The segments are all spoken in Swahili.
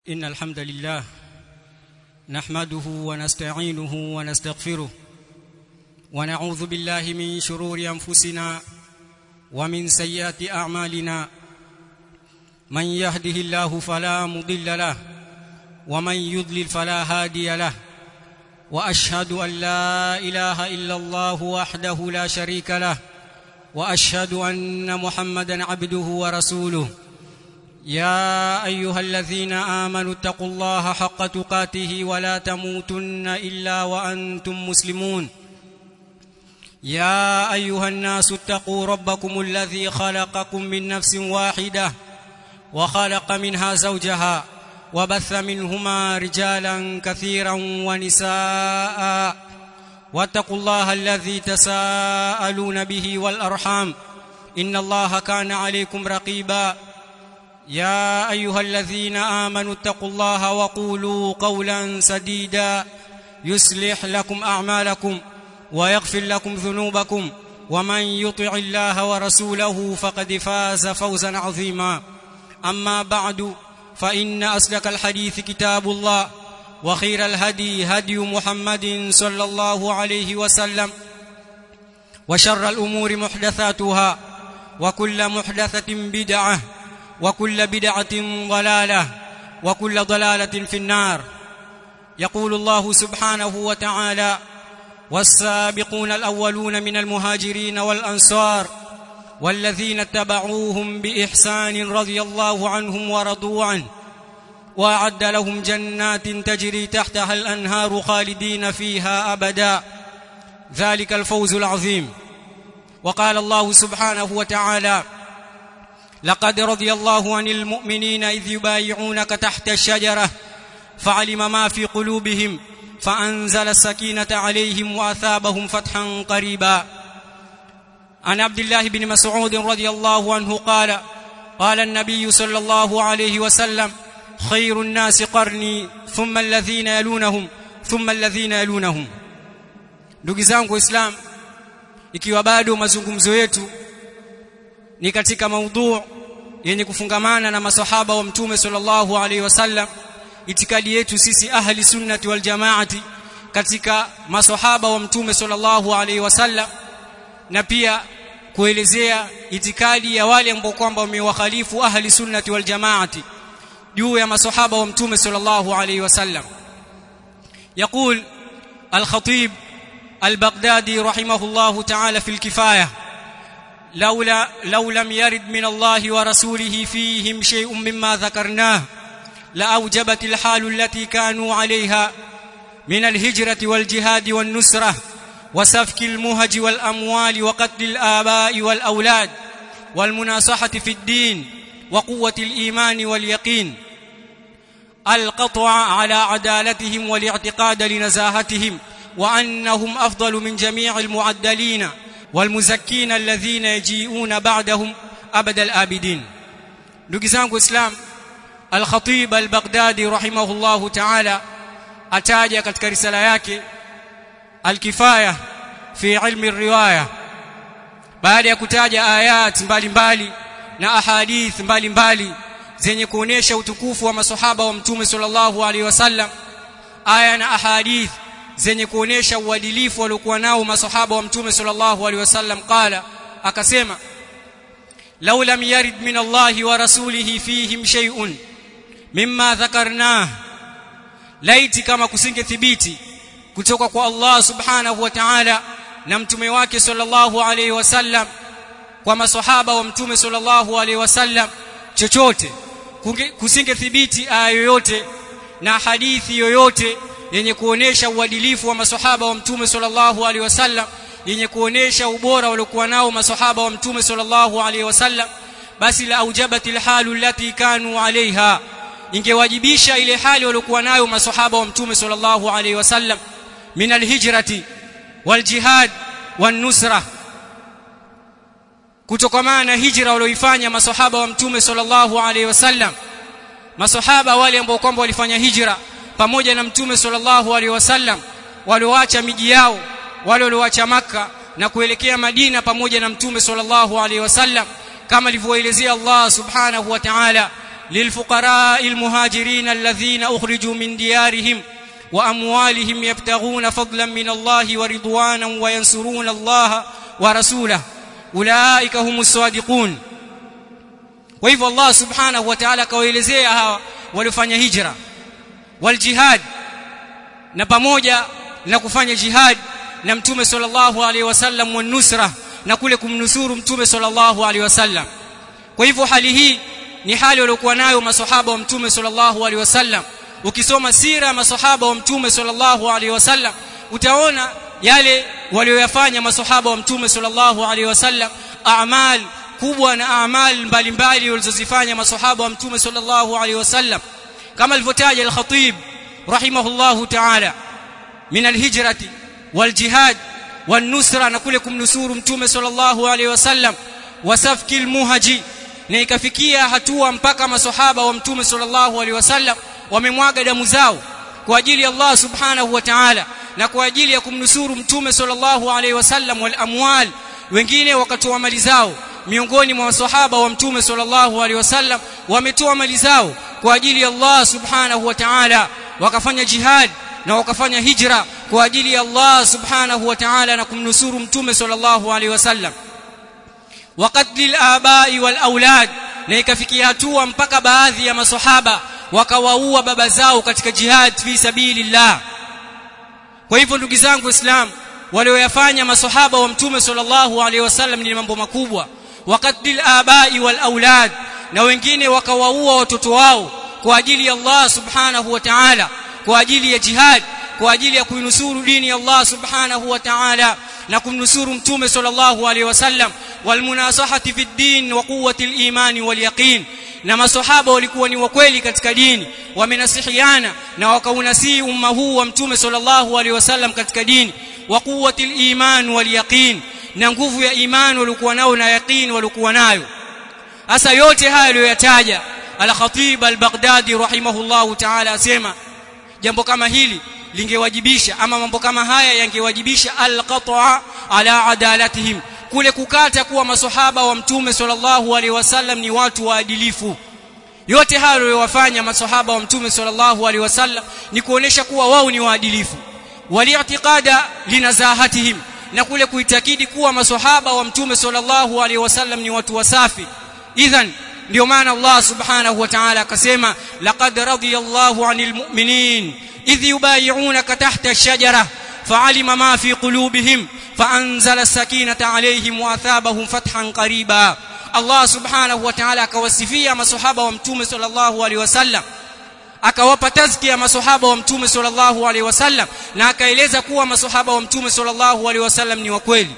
إن الحمد لله نحمده ونستعينه ونستغفره ونعوذ بالله من شرور أنفسنا ومن سيئات أعمالنا من يهده الله فلا مضل له ومن يضلل فلا هادي له وأشهد أن لا إله إلا الله وحده لا شريك له وأشهد أن محمدا عبده ورسوله يا ايها الذين امنوا اتقوا الله حق تقاته ولا تموتن الا وانتم مسلمون يا ايها الناس اتقوا ربكم الذي خلقكم من نفس واحده وخلق منها زوجها وبث منهما رجالا كثيرا ونساء واتقوا الله الذي تساءلون به والارحام ان الله كان عليكم رقيبا يا ايها الذين امنوا اتقوا الله وقولوا قولا سديدا يصلح لكم اعمالكم ويغفر لكم ذنوبكم ومن يطع الله ورسوله فقد فاز فوزا عظيما اما بعد فان اصدق الحديث كتاب الله وخير الهدي هدي محمد صلى الله عليه وسلم وشر الامور محدثاتها وكل محدثه بدعه وكل بدعه ضلاله وكل ضلاله في النار يقول الله سبحانه وتعالى والسابقون الاولون من المهاجرين والانصار والذين اتبعوهم باحسان رضي الله عنهم ورضوا عنه واعد لهم جنات تجري تحتها الانهار خالدين فيها ابدا ذلك الفوز العظيم وقال الله سبحانه وتعالى لقد رضي الله عن المؤمنين اذ يبايعونك تحت الشجره فعلم ما في قلوبهم فانزل السكينه عليهم واثابهم فتحا قريبا عن عبد الله بن مسعود رضي الله عنه قال قال النبي صلى الله عليه وسلم خير الناس قرني ثم الذين يلونهم ثم الذين يلونهم ndugu zangu waislamu ikiwa bado mazungumzo yetu ni katika maudhu yenye kufungamana na masahaba wa mtume sallallahu alaihi wasallam itikadi yetu sisi ahli sunnati wal jamaati katika masahaba wa mtume sallallahu alaihi wasallam na pia kuelezea itikadi ya wale ambao kwamba wamewakhalifu ahli sunnati wal jamaati juu ya masahaba wa mtume sallallahu alaihi wasallam يقول الخطيب البغدادي رحمه الله تعالى في الكفايه لولا لو لم يرد من الله ورسوله فيهم شيء مما ذكرناه لاوجبت الحال التي كانوا عليها من الهجره والجهاد والنصره وسفك المهج والاموال وقتل الاباء والاولاد والمناصحه في الدين وقوه الايمان واليقين القطع على عدالتهم والاعتقاد لنزاهتهم وانهم افضل من جميع المعدلين والمزكين الذين يجيئون بعدهم ابد الابدين ndugu zangu islam al-khatib al-baghdadi rahimahullahu ta'ala ataja katika risala yake al-kifaya fi ilmi riwaya baada ya kutaja ayat mbalimbali na ahadith mbalimbali zenye kuonesha utukufu wa masahaba wa mtume sallallahu alaihi wasallam aya na ahadith zenye kuonesha uadilifu waliokuwa nao masahaba wa mtume sallallahu alaihi wasallam qala akasema law lam yarid min Allah wa rasulihi fihim shay'un mimma dhakarnah laiti kama kusingethibiti kutoka kwa Allah subhanahu wa ta'ala na mtume wake sallallahu alaihi wasallam kwa masahaba wa mtume sallallahu alaihi wasallam chochote kusingethibiti aya yoyote na hadithi yoyote yenye kuonesha uadilifu wa masahaba wa mtume sallallahu alaihi wasallam yenye kuonesha ubora waliokuwa nao masahaba wa mtume sallallahu alaihi wasallam basi la aujabatil halu allati kanu alaiha ingewajibisha ile hali waliokuwa nayo masahaba wa mtume sallallahu alaihi wasallam min alhijrati waljihad wanusra kutokamana na hijra walioifanya masahaba wa mtume sallallahu alaihi wasallam masahaba wale ambao kwamba walifanya hijra pamoja na mtume sallallahu alaihi wasallam walioacha miji yao wale walioacha maka na kuelekea Madina pamoja na mtume sallallahu alaihi wasallam kama alivyoelezea Allah subhanahu wa ta'ala للفقراء المهاجرين الذين اخرجوا من ديارهم واموالهم يبتغون فضلا من الله ورضوانا وينصرون الله ورسوله اولئك هم الصادقون kwa hivyo Allah subhanahu wa ta'ala akawaelezea hawa waliofanya hijra wal jihad na pamoja na kufanya jihad na mtume sallallahu alaihi wasallam wa nusra na kule kumnusuru mtume sallallahu alaihi wasallam kwa hivyo hali hii ni hali waliokuwa nayo maswahaba wa mtume sallallahu alaihi wasallam ukisoma sira ya maswahaba wa mtume sallallahu alaihi wasallam utaona yale walioyafanya maswahaba wa mtume sallallahu alaihi wasallam a'mal kubwa na a'mal mbalimbali walizozifanya maswahaba wa mtume sallallahu alaihi wasallam kama alivyotaja al-khatib rahimahullahu ta'ala min al-hijrati wal-jihad wan-nusra na kule kumnusuru mtume sallallahu alaihi wasallam wasafki al-muhaji na ikafikia hatua mpaka maswahaba wa mtume sallallahu alaihi wasallam wamemwaga damu zao kwa ajili ya Allah subhanahu wa ta'ala na kwa ajili ya kumnusuru mtume sallallahu alaihi wasallam wal amwal wengine wakatoa mali zao miongoni mwa maswahaba wa mtume sallallahu alaihi wasallam wametoa mali zao kwa ajili ya Allah subhanahu wa ta'ala wakafanya jihad na wakafanya hijra kwa ajili ya Allah subhanahu wa ta'ala na kumnusuru mtume sallallahu alaihi wasallam waqatl al-aba'i wal aulad na ikafikia hatua mpaka baadhi ya maswahaba wakawaua baba zao katika jihad fi sabilillah kwa hivyo ndugu zangu waislamu walioyafanya maswahaba wa mtume sallallahu alaihi wasallam ni mambo makubwa waqatl abai wal aulad na wengine wakawaua watoto wao kwa ajili ya Allah subhanahu wa ta'ala kwa ajili ya jihad kwa ajili ya kuinusuru dini ya Allah subhanahu wa ta'ala na kumnusuru mtume sallallahu alaihi wasallam walmunasahati fi din wa quwwati al-iman wal yaqin na maswahaba walikuwa ni wakweli katika dini wamenasihiana na wakaunasii umma huu wa mtume sallallahu alaihi wasallam katika dini wa quwwati al-iman wal yaqin na nguvu ya imani walikuwa nao na yaqin walikuwa nayo hasa yote haya aliyoyataja al-khatib al-baghdadi rahimahullahu ta'ala asema jambo kama hili lingewajibisha ama mambo kama haya yangewajibisha al-qat'a ala adalatihim kule kukata kuwa maswahaba wa mtume sallallahu alaihi wasallam ni watu waadilifu yote hayo waliyowafanya maswahaba wa mtume sallallahu alaihi wasallam ni kuonesha kuwa wao ni waadilifu wali'tiqada linazahatihim na kule kuitakidi kuwa maswahaba wa mtume sallallahu alaihi wasallam ni watu wasafi idhan ndio maana Allah subhanahu wa ta'ala akasema laqad radiyallahu 'anil mu'minin idh yubay'unaka tahta ash-shajara fa'alima ma fi qulubihim فانزل السكينه عليهم واثابهم فتحا قريبا الله سبحانه وتعالى akawasifia maswahaba wa mtume sallallahu alaihi wasallam akawapa tazkia maswahaba wa mtume sallallahu alaihi wasallam na akaeleza kuwa maswahaba wa mtume sallallahu alaihi wasallam ni wa kweli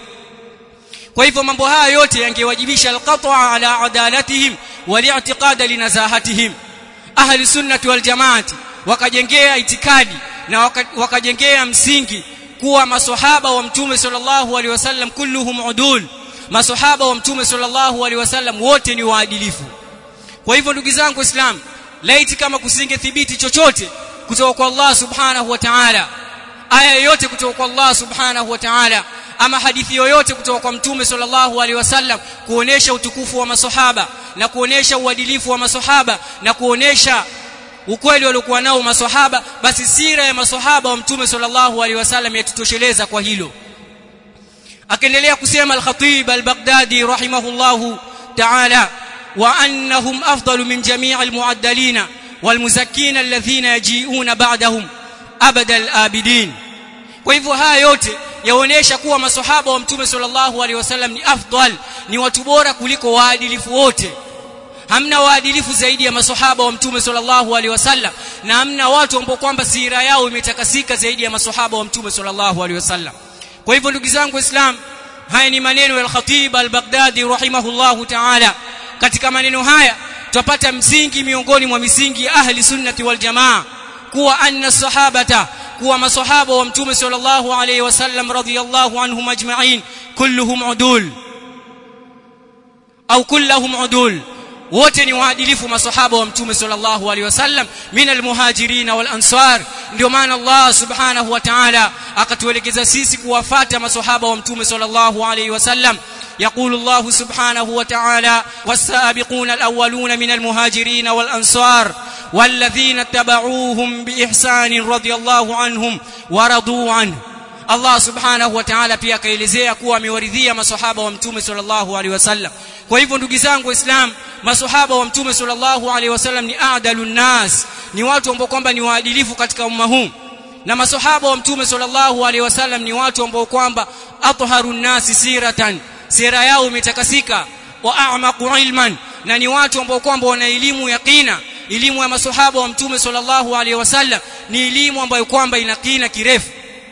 kwa hivyo mambo haya yote yangewajibisha alqat'a ala adalatihim wali'tiqada linazahatihim ahli sunnati wal jamaati wakajengea itikadi na wakajengea msingi kuwa maswahaba wa mtume sallallahu alaihi wasallam kulluhum udul maswahaba wa mtume sallallahu alaihi wasallam wote ni waadilifu kwa hivyo ndugu zangu waislamu laiti kama kusingethibiti chochote kutoka kwa Allah subhanahu wa ta'ala aya yoyote kutoka kwa Allah subhanahu wa ta'ala ama hadithi yoyote kutoka kwa mtume sallallahu alaihi wasallam kuonesha utukufu wa maswahaba na kuonesha uadilifu wa maswahaba na kuonesha ukweli waliokuwa nao maswahaba basi sira ya maswahaba wa mtume sallallahu alaihi wasallam yatutosheleza kwa hilo akaendelea kusema al-Khatib al-Baghdadi rahimahullahu ta'ala wa annahum afdalu min jami' al-mu'addalin wal-muzakkin alladhina yaji'una ba'dahum abada al-abidin kwa hivyo haya yote yaonesha kuwa maswahaba wa mtume sallallahu alaihi wasallam ni afdal ni watu bora kuliko waadilifu wote hamna waadilifu zaidi ya maswahaba wa mtume sallallahu alaihi wasallam na hamna watu ambao kwamba sira yao imetakasika zaidi ya maswahaba wa mtume sallallahu alaihi wasallam kwa hivyo ndugu zangu waislam haya ni maneno ya al-Khatib al-Baghdadi rahimahullahu ta'ala katika maneno haya tupata msingi miongoni mwa misingi ya ahli sunnati wal jamaa kuwa anna sahabata kuwa maswahaba wa mtume sallallahu alaihi wasallam radhiyallahu anhum ajma'in kulluhum udul au kulluhum udul wote ni waadilifu maswahaba wa mtume sallallahu alaihi wasallam min almuhajirin wal ansar ndio maana Allah subhanahu wa ta'ala akatuelekeza sisi kuwafata maswahaba wa mtume sallallahu alaihi wasallam يقول الله سبحانه وتعالى والسابقون الأولون من المهاجرين والأنصار والذين اتبعوهم بإحسان رضي الله عنهم ورضوا عنه Allah subhanahu wa ta'ala pia akaelezea kuwa amewaridhia maswahaba wa mtume sallallahu alaihi wasallam kwa hivyo ndugu zangu waislam maswahaba wa mtume sallallahu alaihi wasallam ni adalun nas ni watu ambao kwamba ni waadilifu katika umma huu na maswahaba wa mtume sallallahu alaihi wasallam ni watu ambao kwamba atharun nasi siratan sira yao imetakasika wa a'maqu ilman na ni watu ambao kwamba wana elimu yaqina elimu ya maswahaba wa mtume sallallahu alaihi wasallam ni elimu ambayo kwamba ina kina kirefu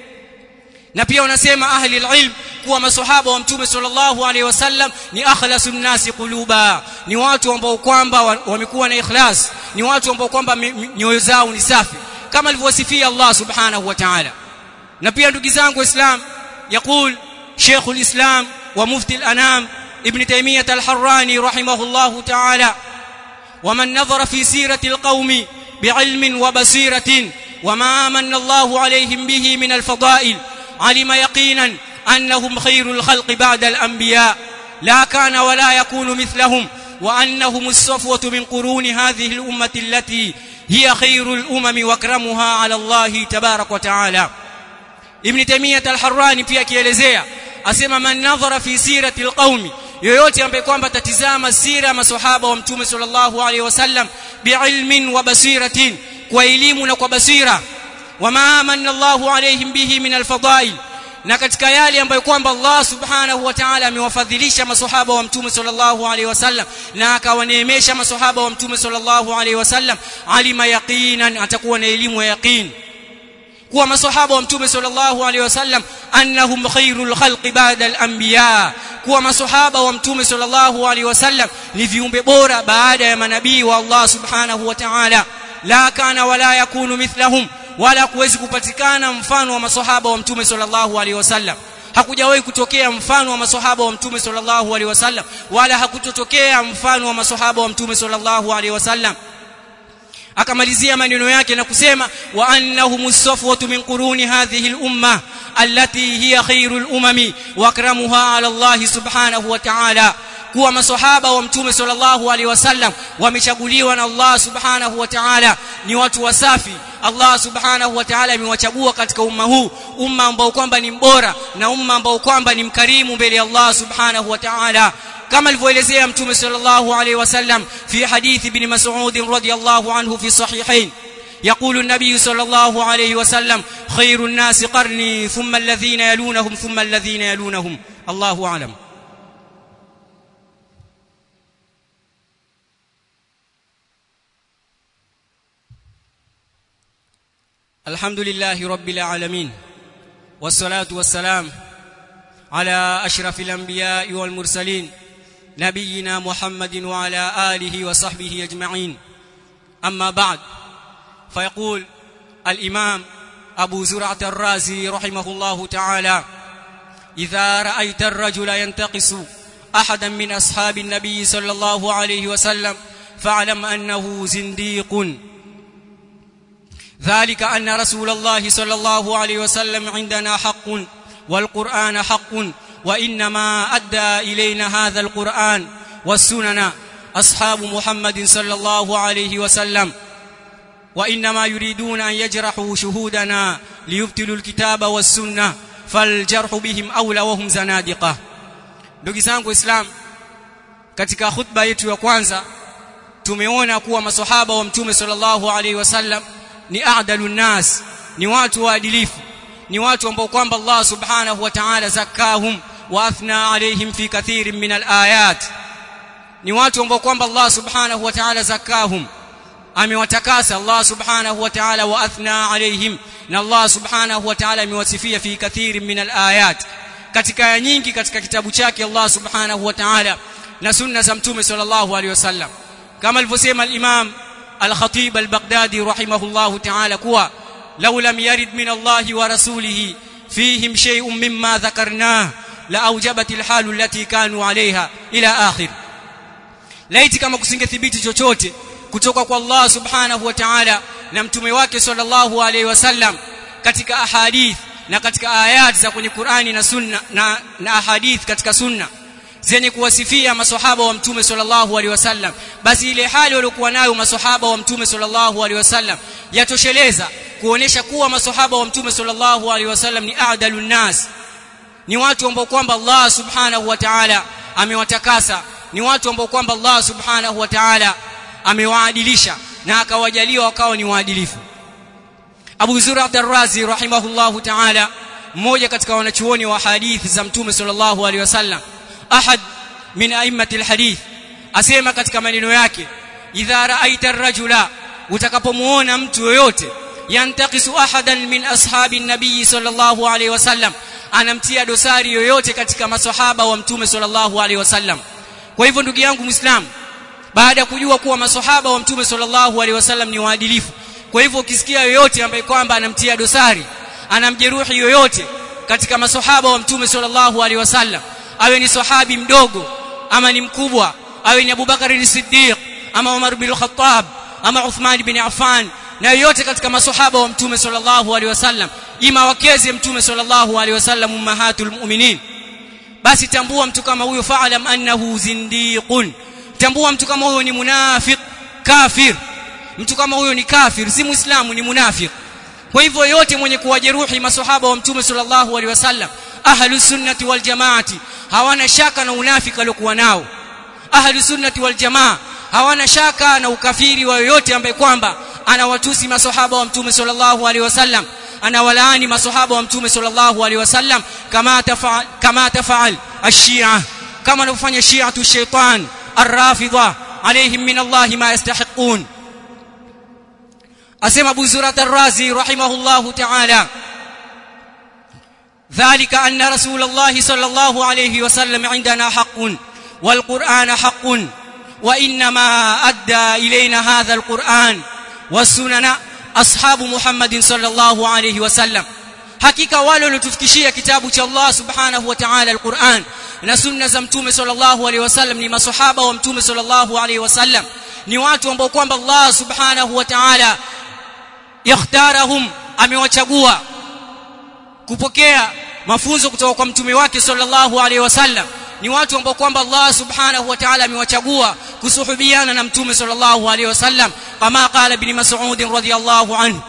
na pia wanasema ahli alilm kuwa maswahaba wa mtume sallallahu alaihi wasallam ni akhlasun nasi quluba ni watu ambao kwamba wamekuwa na ikhlas ni watu ambao kwamba nyoyo zao ni safi kama alivyosifia Allah subhanahu wa ta'ala na pia ndugu zangu waislam يقول شيخ الإسلام ومفتي الأنام ابن تيمية الحراني رحمه الله تعالى ومن نظر في سيرة القوم بعلم وبصيرة وما من الله عليهم به من الفضائل علم يقينا أنهم خير الخلق بعد الأنبياء لا كان ولا يكون مثلهم وأنهم الصفوة من قرون هذه الأمة التي هي خير الأمم واكرمها على الله تبارك وتعالى ابن تيمية الحراني pia kielezea asema man nadhara fi sirati alqaumi yoyote ambaye kwamba tatizama sira ya maswahaba wa mtume sallallahu alaihi wasallam biilmin wa basiratin kwa elimu na kwa basira wama amanna Allahu alaihim bihi min alfadail na katika yale ambayo kwamba Allah subhanahu wa ta'ala amewafadhilisha maswahaba wa mtume sallallahu alaihi wasallam na akawaneemesha maswahaba wa mtume sallallahu alaihi wasallam alima yaqinan atakuwa na elimu ya yaqin kuwa maswahaba wa mtume sallallahu alaihi wasallam annahum khairul khalqi ba'da al-anbiya kuwa maswahaba wa mtume sallallahu alaihi wasallam ni viumbe bora baada ya manabii wa Allah subhanahu wa ta'ala la kana wala yakunu mithlahum wala kuwezi kupatikana mfano wa maswahaba wa mtume sallallahu alaihi wasallam hakujawahi kutokea mfano wa maswahaba wa mtume sallallahu alaihi wasallam wala hakutotokea mfano wa maswahaba wa mtume sallallahu alaihi wasallam akamalizia maneno yake na kusema wa annahumus safwatu min quruni hadhihi al-umma allati hiya khairul umami wa akramuha ala Allah subhanahu wa ta'ala kuwa maswahaba wa mtume sallallahu alaihi wasallam wamechaguliwa na Allah subhanahu wa ta'ala ni watu wasafi Allah subhanahu wa ta'ala amewachagua katika umma huu umma ambao kwamba ni mbora na umma ambao kwamba ni mkarimu mbele ya Allah subhanahu wa ta'ala كما الفويلزيه متوم صلى الله عليه وسلم في حديث ابن مسعود رضي الله عنه في الصحيحين يقول النبي صلى الله عليه وسلم خير الناس قرني ثم الذين يلونهم ثم الذين يلونهم الله اعلم الحمد لله رب العالمين والصلاه والسلام على اشرف الانبياء والمرسلين نبينا محمد وعلى اله وصحبه اجمعين اما بعد فيقول الامام ابو زرعه الرازي رحمه الله تعالى اذا رايت الرجل ينتقص احدا من اصحاب النبي صلى الله عليه وسلم فاعلم انه زنديق ذلك ان رسول الله صلى الله عليه وسلم عندنا حق والقران حق وانما ادى الينا هذا القران والسنن اصحاب محمد صلى الله عليه وسلم وانما يريدون ان يجرحوا شهودنا ليبتلوا الكتاب والسنه فالجرح بهم اولى وهم زنادقه ndugu zangu islam katika khutba yetu ya kwanza tumeona kuwa maswahaba wa mtume sallallahu alaihi wasallam ni a'dalun nas ni watu waadilifu ni watu ambao kwamba Allah subhanahu wa ta'ala zakahum wa athna alaihim fi kathirin min alayat ni watu ambao kwamba Allah subhanahu wa ta'ala zakahum amewatakasa Allah subhanahu wa ta'ala wa athna alaihim na Allah subhanahu wa ta'ala amewasifia fi kathirin min alayat katika aya nyingi katika kitabu chake Allah subhanahu wa ta'ala na sunna za mtume sallallahu alaihi wasallam kama alivyosema al-Imam al-Khatib al-Baghdadi rahimahullahu ta'ala kuwa law lam yarid min Allah wa rasulihi fihim shay'un mimma dhakarnah la aujabat al-hal allati kanu 'alayha ila akhir laiti kama kusingethibiti chochote kutoka kwa Allah subhanahu wa ta'ala na mtume wake sallallahu alaihi wasallam katika ahadith na katika ayat za kwenye Qur'ani na sunna na, na ahadith katika sunna zenye kuwasifia maswahaba wa mtume sallallahu alaihi wasallam basi ile hali waliokuwa nayo maswahaba wa mtume sallallahu alaihi wasallam yatosheleza kuonesha kuwa maswahaba wa mtume sallallahu alaihi wasallam ni a'dalun nas ni watu ambao kwamba Allah subhanahu wa ta'ala amewatakasa ni watu ambao kwamba Allah subhanahu wa ta'ala amewaadilisha na akawajalia wakawa ni waadilifu Abu Zur'a Ar-Razi rahimahullahu ta'ala mmoja katika wanachuoni wa hadithi za mtume sallallahu alaihi wasallam ahad min a'immati al-hadith asema katika maneno yake idha ra'aita ar-rajula utakapomuona mtu yoyote yantaqisu ahadan min ashabi an-nabiy sallallahu alaihi wasallam anamtia dosari yoyote katika maswahaba wa mtume sallallahu alaihi wasallam kwa hivyo ndugu yangu muislam baada ya kujua kuwa maswahaba wa mtume sallallahu alaihi wasallam ni waadilifu kwa hivyo ukisikia yoyote ambaye kwamba anamtia dosari anamjeruhi yoyote katika maswahaba wa mtume sallallahu alaihi wasallam awe ni sahabi mdogo ama ni mkubwa awe ni Abubakar as-Siddiq ama Umar bin Khattab ama Uthman bin Affan na yoyote katika maswahaba wa mtume sallallahu alaihi wasallam ima wakeze mtume sallallahu alaihi wasallam ummahatul mu'minin basi tambua mtu kama huyo fa'alam annahu zindiqun tambua mtu kama huyo ni munafiq kafir mtu kama huyo ni kafir si muislamu ni munafiq kwa hivyo yote mwenye kuwajeruhi maswahaba wa mtume sallallahu alaihi wasallam ahlus sunnati wal jamaati hawana shaka na unafiki aliokuwa nao ahlus sunnati wal jamaa hawana shaka na ukafiri wa yoyote ambaye kwamba anawatusi maswahaba wa mtume sallallahu alaihi wasallam anawalaani maswahaba wa mtume sallallahu alaihi wasallam kama tafaal kama tafaal ash-shi'a kama anavyofanya shi'atu shaytan ar-rafidha alaihim min Allah ma yastahiqun asema Abu Zurat ar-Razi rahimahullahu ta'ala ذلك أن رسول الله صلى الله عليه وسلم عندنا حق والقرآن حق وإنما أدى إلينا هذا القرآن والسنن أصحاب محمد صلى الله عليه وسلم hakika wale waliotufikishia kitabu cha Allah subhanahu wa ta'ala al-Qur'an na sunna za mtume sallallahu alaihi wasallam ni maswahaba wa mtume sallallahu alaihi wasallam ni watu ambao kwamba Allah subhanahu wa ta'ala yakhtarahum amewachagua kupokea mafunzo kutoka kwa mtume wake sallallahu alaihi wasallam ni watu ambao kwamba Allah subhanahu wa ta'ala amewachagua kusuhubiana na mtume sallallahu alaihi wasallam kama qala ibn Mas'ud radhiyallahu anhu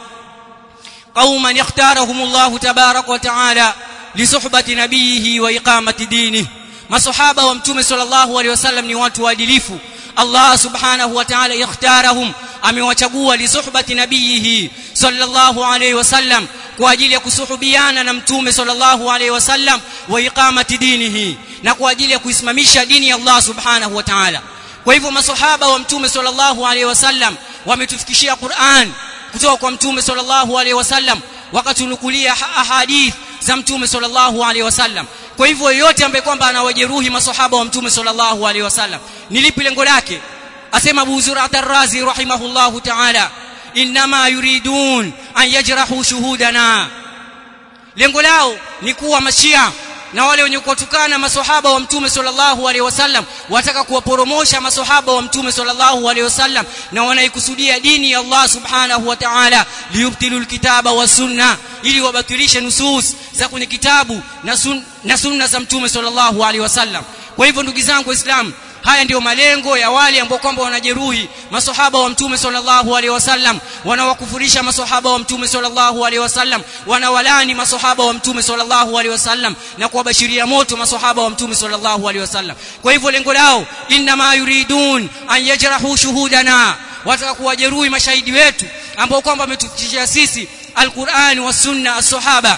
قوما يختارهم الله تبارك وتعالى لصحبة نبيه وإقامة دينه masahaba wa mtume sallallahu alaihi wasallam ni watu waadilifu Allah subhanahu wa ta'ala ikhtarahum amewachagua li suhbati nabiyihi sallallahu alaihi wasallam kwa ajili ya kusuhubiana na mtume sallallahu alaihi wasallam wa iqamati dinihi na kwa ajili ya kuisimamisha dini ya Allah subhanahu wa ta'ala kwa hivyo masahaba wa mtume sallallahu alaihi wasallam wametufikishia Qur'an kutoka kwa mtume sallallahu alaihi wasallam wakatunukulia ahadith za mtume sallallahu alaihi wasallam kwa hivyo yote ambaye kwamba anawajeruhi masahaba wa mtume sallallahu alaihi wasallam ni lipi lengo lake asema Abu Zur'at ar-Razi rahimahullahu ta'ala inma yuridun an yajrahu shuhudana lengo lao ni kuwa mashia na wale wenye kuwatukana maswahaba wa mtume sallallahu alaihi wasallam wataka kuwaporomosha maswahaba wa mtume sallallahu alaihi wasallam na wanaikusudia dini ya Allah subhanahu wa ta'ala liyubtilu alkitaba wa sunna ili wabatilishe nusus za kwenye kitabu na, sun, na sunna za mtume sallallahu alaihi wasallam kwa hivyo ndugu zangu waislamu haya ndiyo malengo ya wale ambao kwamba wanajeruhi masahaba wa mtume sallallahu alaihi wasallam wanawakufurisha masahaba wa mtume sallallahu alaihi wasallam wanawalani masahaba wa mtume sallallahu alaihi wasallam na kuwabashiria moto masahaba wa mtume sallallahu alaihi wasallam kwa hivyo lengo lao inna ma yuridun an yajrahu shuhudana wataka kuwajeruhi mashahidi wetu ambao kwamba wametufikishia sisi alquran wa sunna as-sahaba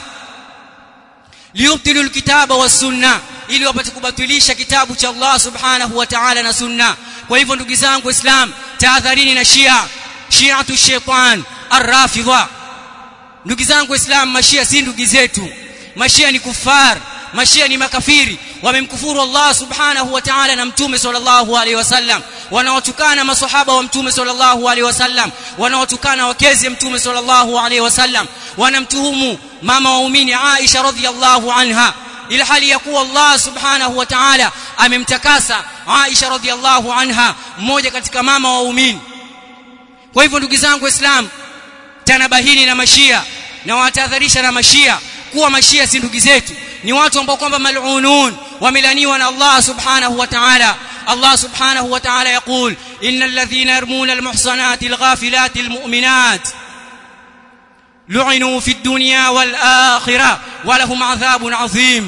liyubtilu alkitaba was sunna ili wapate kubatilisha kitabu cha Allah subhanahu wa ta'ala na sunna kwa hivyo ndugu zangu islam tahadharini na shia shiatu shaitan arrafidha ndugu zangu islam mashia si ndugu zetu mashia ni kufar mashia ni makafiri wamemkufuru Allah subhanahu wa ta'ala na mtume sallallahu alaihi wasallam wanawatukana masahaba wa mtume sallallahu alaihi wasallam wanawatukana wakezi mtume sallallahu alaihi wasallam wanamtuhumu mama waumini Aisha radhiyallahu anha ila hali ya kuwa Allah subhanahu wa ta'ala amemtakasa Aisha radhiyallahu anha mmoja katika mama waumini kwa hivyo ndugu zangu waislamu tanabahini na mashia na watahadharisha na mashia kuwa mashia si ndugu zetu ni watu ambao kwamba mal'unun wamelaniwa na Allah subhanahu wa ta'ala Allah subhanahu wa ta'ala yaqul innal ladhina yarmuna almuhsanati alghafilati almu'minat lu'inu fid dunya wal akhirah wa lahum adhabun adhim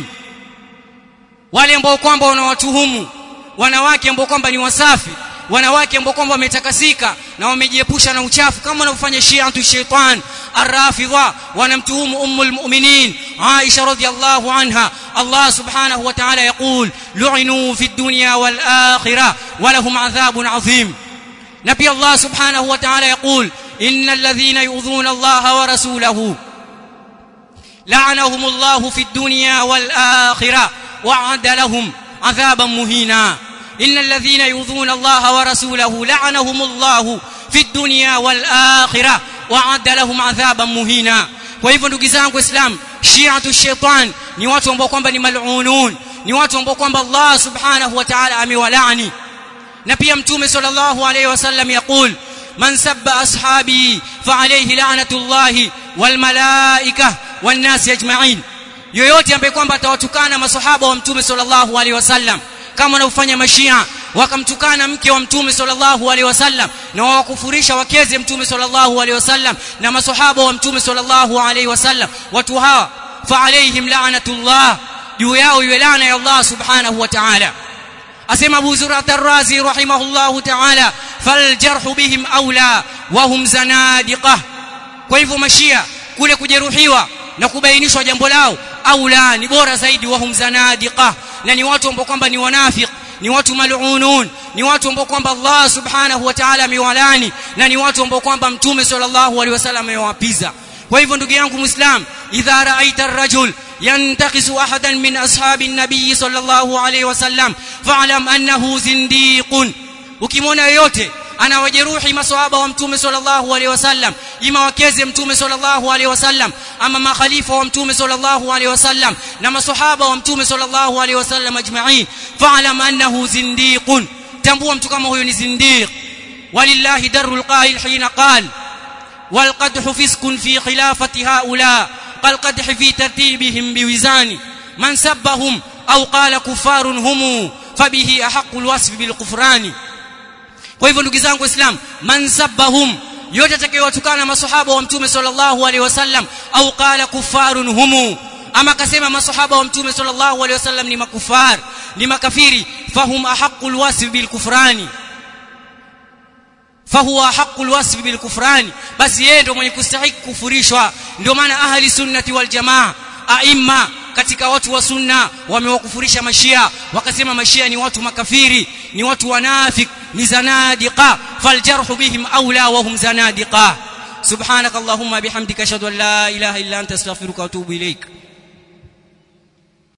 wale ambao kwamba wanawatuhumu wanawake ambao kwamba ni wasafi wanawake ambao kwamba wametakasika na wamejiepusha na uchafu kama wanavyofanya shi'atu shaitan arrafidha wanamtuhumu ummul mu'minin Aisha radhiyallahu anha Allah subhanahu wa ta'ala yaqul lu'inu fid dunya wal akhirah wa lahum adhabun adhim na pia Allah subhanahu wa ta'ala yaqul innal ladhina yu'dhuna Allah wa rasulahu la'anahumullahu fid dunya wal akhirah wa'ada lahum adhaban muhina إن الذين يؤذون الله ورسوله لعنهم الله في الدنيا والآخرة وعد لهم عذابا مهينا kwa hivyo ndugu zangu islam shiatu shaitan ni watu ambao kwamba ni mal'unun ni watu ambao kwamba Allah subhanahu wa ta'ala amewalaani na pia mtume sallallahu alayhi wasallam yaqul man sabba ashabi fa alayhi la'natullahi wal malaikah wan nas ajma'in yoyote ambaye kwamba atawatukana maswahaba wa mtume sallallahu alayhi wasallam kama wanaofanya mashia wakamtukana mke wa mtume sallallahu alaihi wasallam na wakufurisha wakeze mtume sallallahu alaihi wasallam na maswahaba wa mtume sallallahu alaihi wasallam watu hawa fa alaihim la'natullah juu yao iwe laana ya Allah subhanahu wa ta'ala asema Abu Zur'at ar-Razi rahimahullahu ta'ala faljarhu bihim aula wa hum zanadiqah kwa hivyo mashia kule kujeruhiwa na kubainishwa jambo lao aula ni bora zaidi wa hum zanadiqah na ni watu ambao kwamba ni wanafiq ni watu mal'unun ni watu ambao kwamba Allah subhanahu wa ta'ala amewalani na ni watu ambao kwamba mtume sallallahu alaihi wasallam amewapiza kwa hivyo ndugu yangu muislam idha ra'aita ar-rajul yantaqisu ahadan min ashabi an-nabiy sallallahu alaihi wasallam fa'lam annahu zindiqun ukimwona yoyote anawajeruhi maswahaba wa mtume sallallahu alaihi wasallam ima wakeze mtume sallallahu alaihi wasallam ama makhalifa wa mtume sallallahu alaihi wasallam na maswahaba wa mtume sallallahu alaihi wasallam ajma'in fa'lam annahu zindiqun tambua mtu kama huyo ni zindiq walillahi darul qa'il hina qala والقدح فسق في خلافة هؤلاء كالقدح في ترتيبهم بوزان من سبهم أو قال كفار هم فبه أحق الوصف بالكفران kwa hivyo ndugu zangu waislamu man sabbahum yote atakayewatukana masahaba wa mtume sallallahu alaihi wasallam au qala kufarun humu ama akasema masahaba wa mtume sallallahu alaihi wasallam ni makufar ni makafiri fahum ahqqul wasf bil kufrani fahuwa haqqul wasf bil kufrani basi yeye ndio mwenye kustahiki kufurishwa ndio maana ahli sunnati wal jamaa aima katika watu wa sunna wamewakufurisha mashia wakasema mashia ni watu makafiri ni watu wanafik ni zanadiqa faljarhu bihim aula wa hum zanadiqa subhanakallahumma bihamdika ashhadu an la ilaha illa anta astaghfiruka wa atubu ilaik